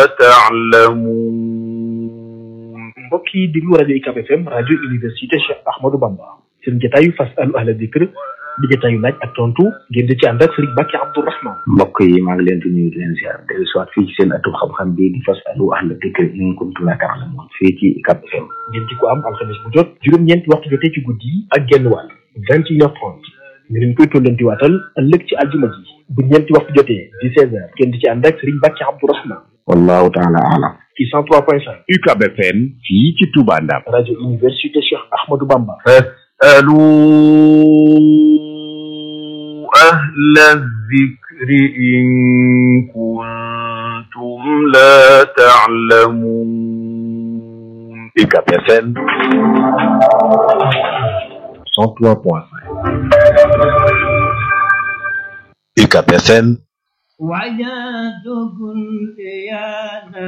تعلمون mbokk yi déglu rajo UCAB FM rajo université Cheikh Ahmadou Bamba seen jotaayu fasalu ahla dikr di jotaayu laaj ak tontu ngeen di ci ànd ak Serigne Bakki Abdourahman mbokk yi maa ngi leen di nuyu di leen ziar dellu si waat fii ci seen ëttu xam-xam bi di fasalu ahla dikr in kuntum la ta'lamun fii ci UCAB FM ngeen di ko am alxames bu jot juróom-ñeenti waxtu jotee ci guddi yi ak genn wàll vingt et une heure trente ñu leen koy tollanti waatal ëllëg ci aljuma ji bu ñeenti waxtu jotee di seize heures ngeen di ci ànd ak Serigne Bakki Abdourahman wallahu taala alam ci cent trois point cinq UCAB FM fii ci Touba Ndam rajo université Cheikh Ahmadou Bamba فاسألوا أهل الذكر إن كنتم لا تعلمون UCAB FM 103.5 UCAB FM وجدت كل يا